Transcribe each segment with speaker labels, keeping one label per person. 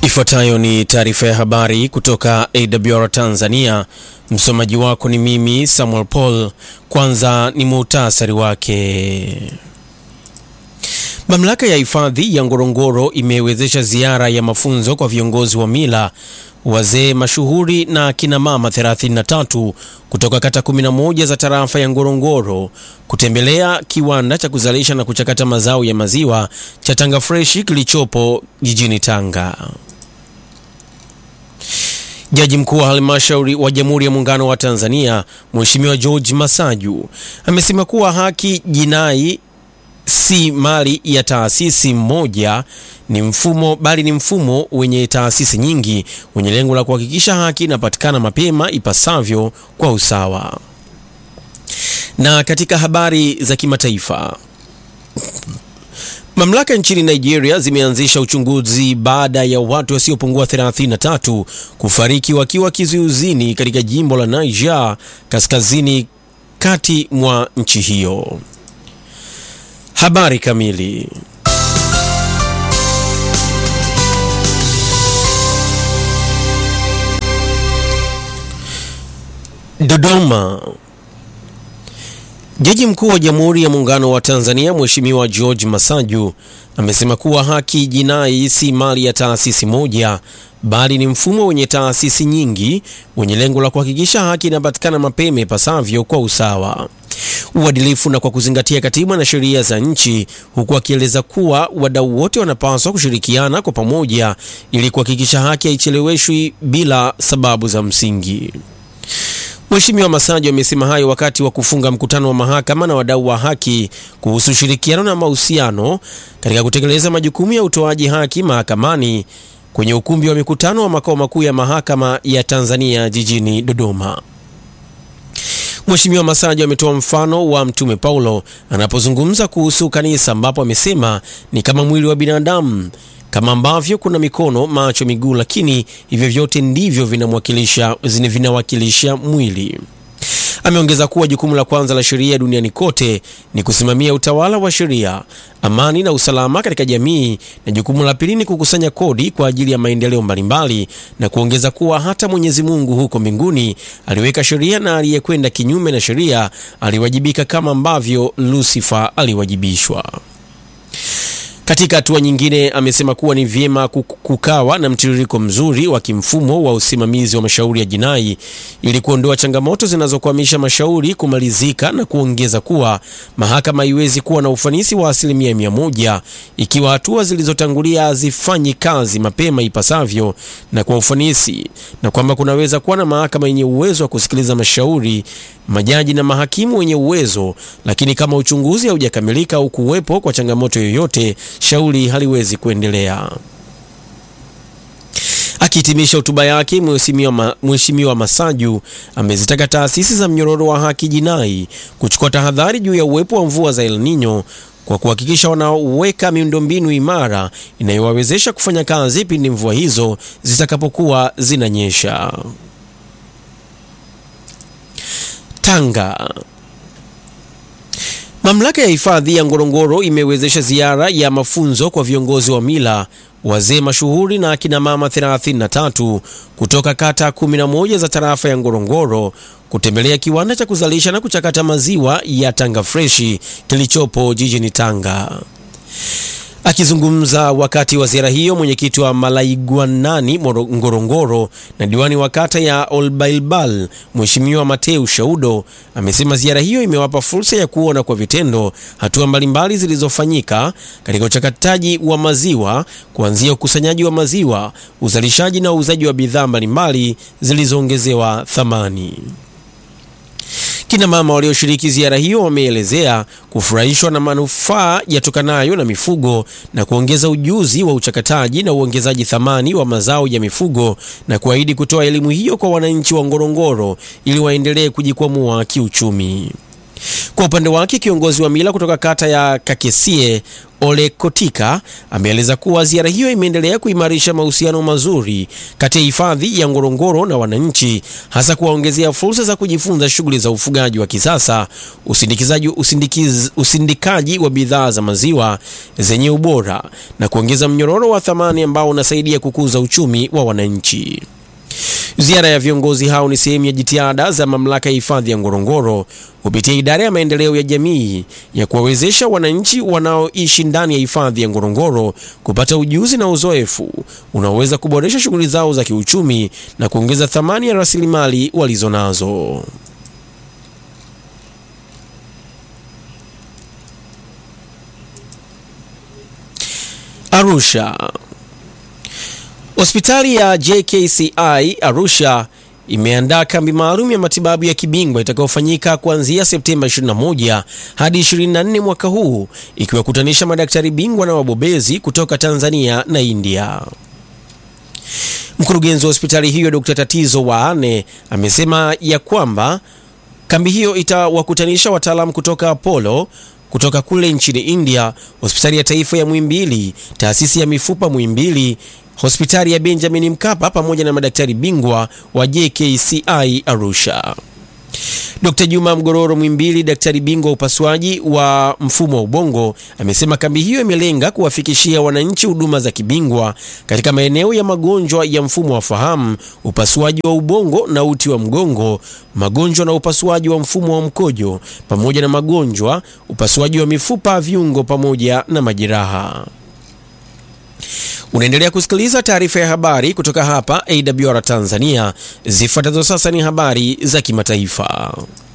Speaker 1: Ifuatayo ni taarifa ya habari kutoka AWR Tanzania. Msomaji wako ni mimi Samuel Paul. Kwanza ni muhtasari wake. Mamlaka ya hifadhi ya Ngorongoro imewezesha ziara ya mafunzo kwa viongozi wa mila, wazee mashuhuri na kina mama 33 kutoka kata 11 za tarafa ya Ngorongoro kutembelea kiwanda cha kuzalisha na kuchakata mazao ya maziwa cha Tanga Fresh kilichopo jijini Tanga. Jaji mkuu wa halmashauri wa Jamhuri ya Muungano wa Tanzania Mheshimiwa George Masaju amesema kuwa haki jinai si mali ya taasisi moja, ni mfumo bali ni mfumo wenye taasisi nyingi wenye lengo la kuhakikisha haki inapatikana mapema ipasavyo kwa usawa. Na katika habari za kimataifa, mamlaka nchini Nigeria zimeanzisha uchunguzi baada ya watu wasiopungua 33 kufariki wakiwa kizuizini katika jimbo la Niger kaskazini kati mwa nchi hiyo. Habari kamili. Dodoma. Jaji mkuu wa Jamhuri ya Muungano wa Tanzania Mheshimiwa George Masaju amesema kuwa haki jinai si mali ya taasisi moja bali ni mfumo wenye taasisi nyingi wenye lengo la kuhakikisha haki inapatikana mapema ipasavyo kwa usawa, uadilifu na kwa kuzingatia katiba na sheria za nchi, huku akieleza kuwa wadau wote wanapaswa kushirikiana kwa pamoja ili kuhakikisha haki haicheleweshwi bila sababu za msingi. Mheshimiwa Masaju amesema hayo wakati wa kufunga mkutano wa mahakama na wadau wa haki kuhusu ushirikiano na mahusiano katika kutekeleza majukumu ya utoaji haki mahakamani kwenye ukumbi wa mikutano wa makao makuu ya mahakama ya Tanzania jijini Dodoma. Mheshimiwa Masaju ametoa mfano wa Mtume Paulo anapozungumza kuhusu kanisa ambapo amesema ni kama mwili wa binadamu kama ambavyo kuna mikono, macho, miguu, lakini hivyo vyote ndivyo vinamwakilisha vinawakilisha mwili. Ameongeza kuwa jukumu la kwanza la sheria duniani kote ni kusimamia utawala wa sheria, amani na usalama katika jamii, na jukumu la pili ni kukusanya kodi kwa ajili ya maendeleo mbalimbali, na kuongeza kuwa hata Mwenyezi Mungu huko mbinguni aliweka sheria na aliyekwenda kinyume na sheria aliwajibika kama ambavyo Lucifer aliwajibishwa. Katika hatua nyingine, amesema kuwa ni vyema kukawa na mtiririko mzuri wa kimfumo wa usimamizi wa mashauri ya jinai ili kuondoa changamoto zinazokwamisha mashauri kumalizika, na kuongeza kuwa mahakama haiwezi kuwa na ufanisi wa asilimia mia moja ikiwa hatua zilizotangulia hazifanyi kazi mapema ipasavyo na kwa ufanisi, na kwamba kunaweza kuwa na mahakama yenye uwezo wa kusikiliza mashauri, majaji na mahakimu wenye uwezo, lakini kama uchunguzi haujakamilika au kuwepo kwa changamoto yoyote shauri haliwezi kuendelea. Akihitimisha hotuba yake, Mheshimiwa Masaju amezitaka taasisi za mnyororo wa haki jinai kuchukua tahadhari juu ya uwepo wa mvua za El Nino kwa kuhakikisha wanaweka miundombinu imara inayowawezesha kufanya kazi pindi mvua hizo zitakapokuwa zinanyesha. Tanga. Mamlaka ya hifadhi ya Ngorongoro imewezesha ziara ya mafunzo kwa viongozi wa mila, wazee mashuhuri na akina mama 33 kutoka kata 11 za tarafa ya Ngorongoro kutembelea kiwanda cha kuzalisha na kuchakata maziwa ya Tanga Fresh kilichopo jijini Tanga. Akizungumza wakati wa ziara hiyo, mwenyekiti wa Malaigwanani Ngorongoro na diwani wa kata ya Olbailbal Mheshimiwa Mateu Shaudo amesema ziara hiyo imewapa fursa ya kuona kwa vitendo hatua mbalimbali zilizofanyika katika uchakataji wa maziwa kuanzia ukusanyaji wa maziwa, uzalishaji na uuzaji wa bidhaa mbalimbali zilizoongezewa thamani. Kina mama walioshiriki ziara hiyo wameelezea kufurahishwa na manufaa yatokanayo na mifugo na kuongeza ujuzi wa uchakataji na uongezaji thamani wa mazao ya mifugo na kuahidi kutoa elimu hiyo kwa wananchi wa Ngorongoro ili waendelee kujikwamua kiuchumi. Kwa upande wake kiongozi wa mila kutoka kata ya Kakesie Ole Kotika ameeleza kuwa ziara hiyo imeendelea kuimarisha mahusiano mazuri kati ya hifadhi ya Ngorongoro na wananchi, hasa kuwaongezea fursa za kujifunza shughuli za ufugaji wa kisasa, usindikizaji, usindikiz, usindikaji wa bidhaa za maziwa zenye ubora na kuongeza mnyororo wa thamani ambao unasaidia kukuza uchumi wa wananchi. Ziara ya viongozi hao ni sehemu ya jitihada za mamlaka ya hifadhi ya Ngorongoro kupitia idara ya maendeleo ya jamii ya kuwawezesha wananchi wanaoishi ndani ya hifadhi ya Ngorongoro kupata ujuzi na uzoefu unaoweza kuboresha shughuli zao za kiuchumi na kuongeza thamani ya rasilimali walizonazo. Arusha. Hospitali ya JKCI Arusha imeandaa kambi maalum ya matibabu ya kibingwa itakayofanyika kuanzia Septemba 21 hadi 24 mwaka huu ikiwakutanisha madaktari bingwa na wabobezi kutoka Tanzania na India. Mkurugenzi wa hospitali hiyo Dr. Tatizo Waane amesema ya kwamba kambi hiyo itawakutanisha wataalamu kutoka Apollo kutoka kule nchini India, hospitali ya taifa ya Muhimbili, taasisi ya mifupa Muhimbili, hospitali ya Benjamin Mkapa pamoja na madaktari bingwa wa JKCI Arusha. Dr. Juma Mgororo Mwimbili, daktari bingwa wa upasuaji wa mfumo wa ubongo, amesema kambi hiyo imelenga kuwafikishia wananchi huduma za kibingwa katika maeneo ya magonjwa ya mfumo wa fahamu, upasuaji wa ubongo na uti wa mgongo, magonjwa na upasuaji wa mfumo wa mkojo, pamoja na magonjwa, upasuaji wa mifupa, viungo pamoja na majeraha. Unaendelea kusikiliza taarifa ya habari kutoka hapa AWR Tanzania. Zifuatazo sasa ni habari za kimataifa.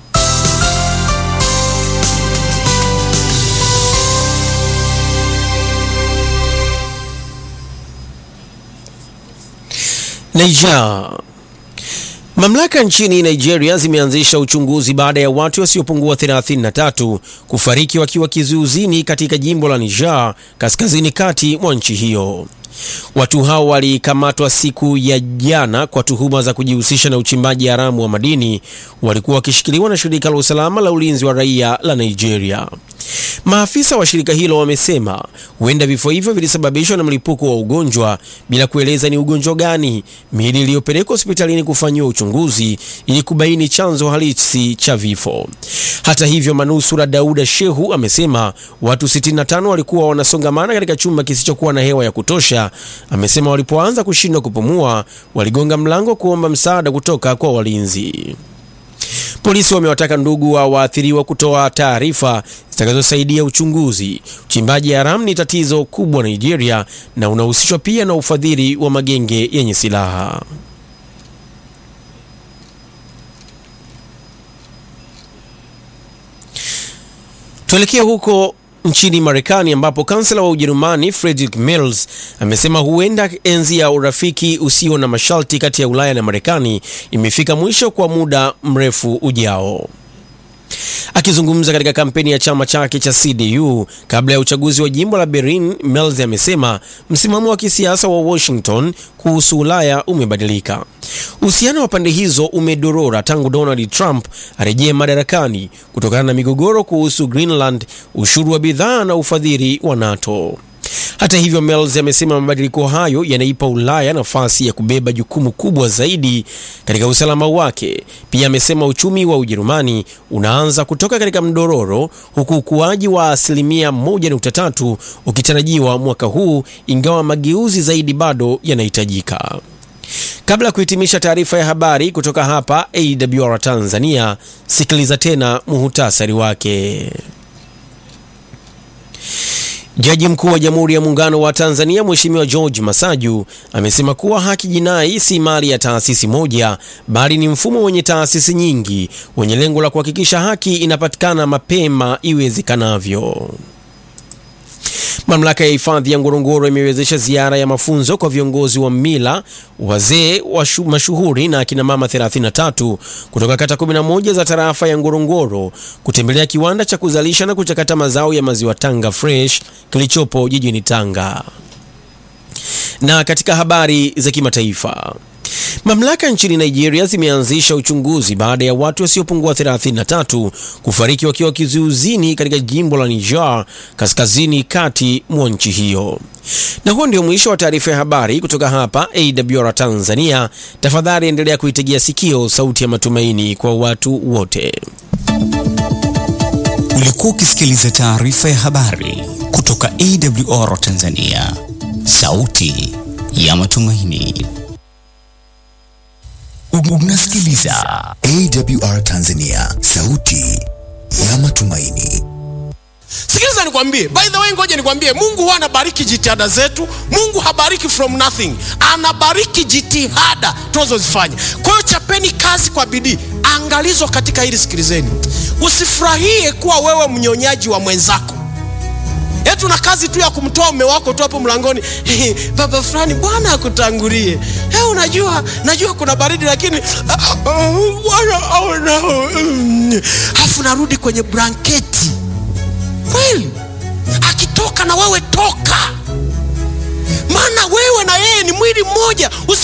Speaker 1: Niger. Mamlaka nchini Nigeria zimeanzisha uchunguzi baada ya watu wasiopungua 33 kufariki wakiwa kizuizini katika jimbo la Niger kaskazini kati mwa nchi hiyo. Watu hao walikamatwa siku ya jana kwa tuhuma za kujihusisha na uchimbaji haramu wa madini. Walikuwa wakishikiliwa na shirika la usalama la ulinzi wa raia la Nigeria. Maafisa wa shirika hilo wamesema huenda vifo hivyo vilisababishwa na mlipuko wa ugonjwa bila kueleza ni ugonjwa gani. Miili iliyopelekwa hospitalini kufanyiwa uchunguzi ili kubaini chanzo halisi cha vifo. Hata hivyo, manusura Dauda Shehu amesema watu 65 walikuwa wanasongamana katika chumba kisichokuwa na hewa ya kutosha. Amesema walipoanza kushindwa kupumua, waligonga mlango kuomba msaada kutoka kwa walinzi. Polisi wamewataka ndugu wa waathiriwa kutoa taarifa zitakazosaidia uchunguzi. Uchimbaji haramu ni tatizo kubwa Nigeria na unahusishwa pia na ufadhili wa magenge yenye silaha. Tuelekee huko nchini Marekani ambapo kansela wa Ujerumani Friedrich Merz amesema huenda enzi ya urafiki usio na masharti kati ya Ulaya na Marekani imefika mwisho kwa muda mrefu ujao. Akizungumza katika kampeni ya chama chake cha CDU kabla ya uchaguzi wa jimbo la Berlin, Merz amesema msimamo wa kisiasa wa Washington kuhusu Ulaya umebadilika. Uhusiano wa pande hizo umedorora tangu Donald Trump arejee madarakani kutokana na migogoro kuhusu Greenland, ushuru wa bidhaa na ufadhili wa NATO. Hata hivyo, Merz amesema mabadiliko hayo yanaipa Ulaya nafasi ya kubeba jukumu kubwa zaidi katika usalama wake. Pia amesema uchumi wa Ujerumani unaanza kutoka katika mdororo huku ukuaji wa asilimia 1.3 ukitarajiwa mwaka huu, ingawa mageuzi zaidi bado yanahitajika. Kabla ya kuhitimisha taarifa ya habari kutoka hapa AWR Tanzania, sikiliza tena muhutasari wake. Jaji mkuu wa Jamhuri ya Muungano wa Tanzania Mheshimiwa George Masaju amesema kuwa haki jinai si mali ya taasisi moja bali ni mfumo wenye taasisi nyingi wenye lengo la kuhakikisha haki inapatikana mapema iwezekanavyo. Mamlaka ya hifadhi ya Ngorongoro imewezesha ziara ya mafunzo kwa viongozi wa mila, wazee wa mashuhuri na akina mama 33 kutoka kata 11 za tarafa ya Ngorongoro kutembelea kiwanda cha kuzalisha na kuchakata mazao ya maziwa Tanga Fresh kilichopo jijini Tanga. Na katika habari za kimataifa Mamlaka nchini Nigeria zimeanzisha uchunguzi baada ya watu wasiopungua 33 kufariki wakiwa kizuizini katika jimbo la Niger kaskazini kati mwa nchi hiyo. Na huo ndio mwisho wa taarifa ya habari kutoka hapa AWR Tanzania. Tafadhali endelea kuitegea sikio sauti ya matumaini kwa watu wote.
Speaker 2: Ulikuwa ukisikiliza taarifa ya habari kutoka AWR Tanzania, sauti ya matumaini. Unasikiliza
Speaker 3: AWR Tanzania, sauti ya matumaini.
Speaker 4: Sikiliza nikwambie, by the way, ngoja nikwambie, Mungu huwa anabariki jitihada zetu. Mungu habariki from nothing, anabariki jitihada tunazozifanya. Kwa hiyo chapeni kazi kwa bidii. Angalizo katika hili, sikilizeni, usifurahie kuwa wewe mnyonyaji wa mwenzako. Eti una kazi tu ya kumtoa mume wako tu hapo mlangoni, baba fulani, Bwana akutangulie. Hey, unajua najua kuna baridi lakini Bwana aona. Afu narudi kwenye blanketi kweli akitoka na wewe toka, maana wewe na yeye ni mwili mmoja. Usi